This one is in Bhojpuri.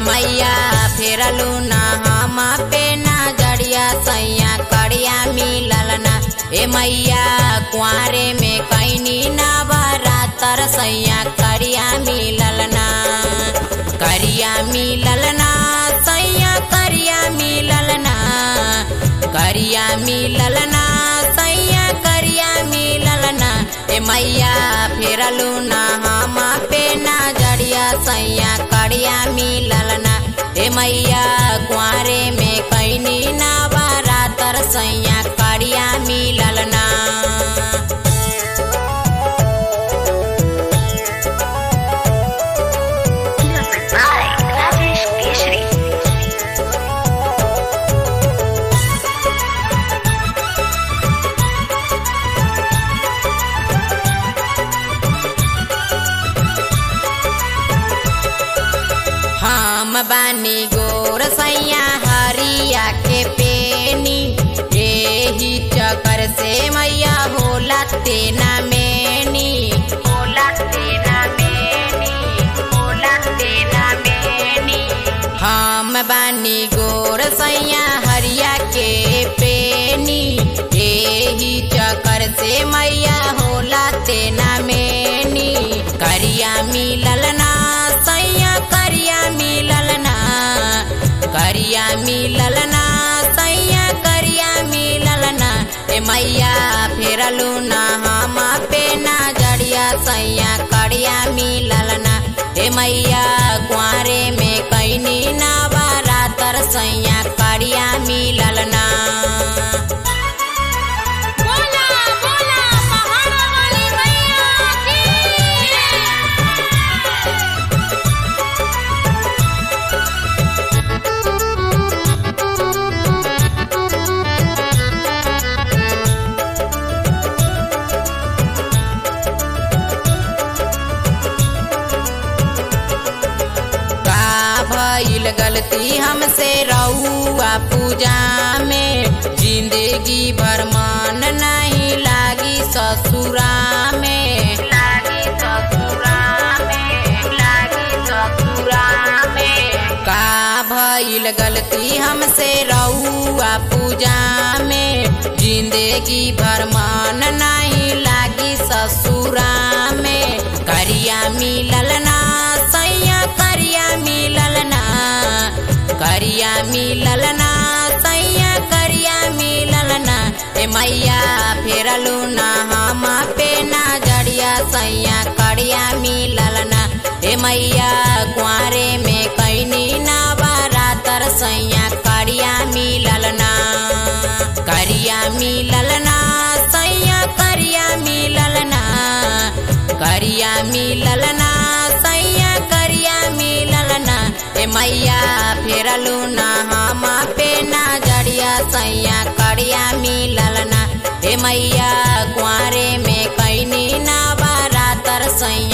मैया फेरलू ना हम पे ना जड़िया सैया करिया मिलल ना ए मैया कुआरे में कैनी ना बरातर सैया करिया मिलल ना करिया मिलल ना सैया करिया मिलल ना करिया मिलल ना सैया करिया मिलल ना ए मैया फेरलू ना हम पे ना जड़िया सैया करिया मिलल ना ए मैया कुआरे में कैनी ना बरातर सैया करिया मिलल ना Music by Rajesh Keshri. हम बानी गोर सैया हरिया के पेनी एही चक्कर से मैया होला तेना मेनी होला तेना मेनी होला तेना मेनी हम बानी गोर सैया हरिया के पेनी एही चक्कर से मैया होला तेना मेनी करिया मिलल ना सैया करिया मिलल ना करिया मिलल ना सैया करिया मिलल ना ए मैया फेरलू ना हम पे ना जड़िया सैया करिया मिलल ना ए मैया कुआरे में कैनी ना बरातर सैया करिया मिलल ना बोला बोला पहाड़ा वाली मैया की का भइल गलती हमसे रहुआ पूजा में जिंदगी भर मन नहीं लागी ससुरा में लागी ससुरा में लागी ससुरा में का भइल गलती हमसे रहुआ पूजा में जिंदगी भर मन नहीं लागी ससुरा में करिया मिलल ना सैया करिया मिलल ना करिया मिलल ना सैया करिया मिलल ना ए मैया फेरलू ना हम पे ना जड़िया सैया करिया मिलल ना ए मैया कुआरे में कैनी ना बरातर सैया करिया मिलल ना करिया मिलल ना सैया करिया मिलल ना करिया मिलल ना सैया करिया मिलल ना ए मैया फेरलू ना हम पे ना जड़िया सैया करिया मिलल ना ए मैया कुआरे में कैनी ना बरातर सैया